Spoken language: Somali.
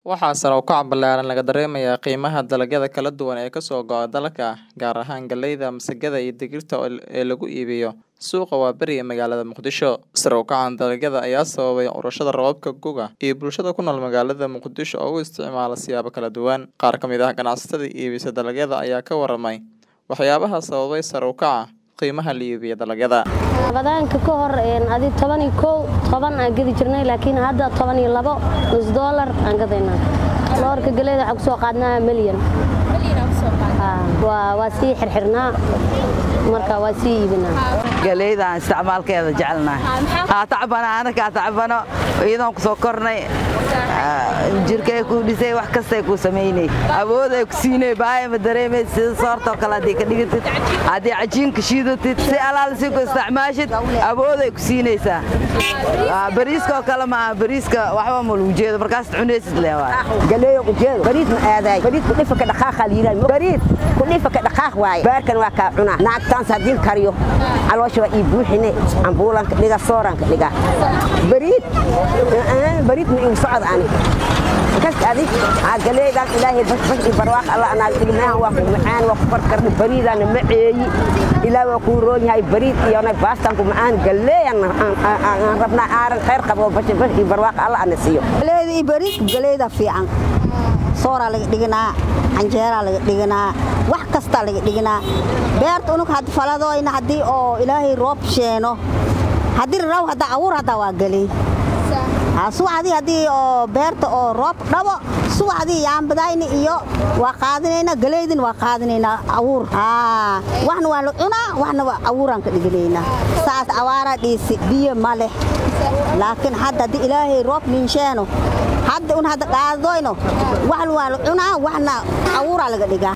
Waxaa sare u kaca ballaaran laga dareemayaa qiimaha dalagyada kala duwan ee ka soo go'a dalka, gaar ahaan galleyda, masagada iyo digirta ee lagu iibiyo suuqa waaberi ee magaalada Muqdisho. Sare u kaca dalagyada ayaa sababay curashada roobabka gu'ga iyo bulshada ku nool magaalada Muqdisho oo u isticmaala siyaabo kala duwan. Qaar ka mid ah ganacsatada iibisa dalagyada ayaa ka warramay waxyaabaha sababay sare u kaca qiimaha la iibiyo dalagyada. Rabadaanka ka hor adi toban iyo kow toban aan gedi jirnay laakiin hadda toban iyo labo nus doolar aan gadaynaa loorka galleyda waxaan kusoo qaadnaa milyan waa sii xirxirnaa marka waa sii iibinaa galeydaan isticmaalkeeda jecelnahay haa tacbana anakaa tacbano iyadoon ku soo kornay jirkay kuu dhisay wax kastay kuu samaynay awooday ku siinay baaya ma dareemay sida soortoo kale haddii ka dhigatid haddii cajiinka shiidatid si alaal si ku isticmaashid awooday ku siinaysaa bariiskaoo kale maaha bariiska waxba ma lagu jeedo markaas cunaysid leewaa galeeyo ujeedo bariis ma aadaay bariis ku dhifa ka dhaqaaqa la yiraahdo bariis ku dhifa ka dhaqaaq waaye baarkan waa kaa cunaa naagtaan hadii kariyo caloosha waa ii buuxine ambuulanka dhiga sooranka dhiga bariid bariid ma igu socod ani kas adi aa galeedan ilaahay basbas iyo barwaaq alla anaa dhignahan waa ku macaan waa ku farkarna bariidana maceeyi ilaa waa kuu roon yahay bariid iyona baastan ku macaan galeeyan aan rabnaa aaran khayr qabo basbas iyo barwaaq alla ana siiyo galeeda iyo bariid galeeda fiican sooraa laga dhiganaa canjeeraa laga dhiganaa wax kastaa laga dhiganaa beerta unug had faladoyna haddii oo ilaahay roob sheeno haddii raw hadda awuur haddaa waa geley subaxdii haddii oo beerta oo roob dhabo subaxdii yaambadayni iyo waa qaadinayna galeydin waa qaadinaynaa awuur waxna waa la cunaa waxna waa awuuraan ka dhiganaynaa saas awaaraa dhiisi biyo ma leh laakiin hadda haddii ilaahay roob ninsheeno hadda un hadda qaadadoyno waxna waa la cunaa waxna awuuraa laga dhigaa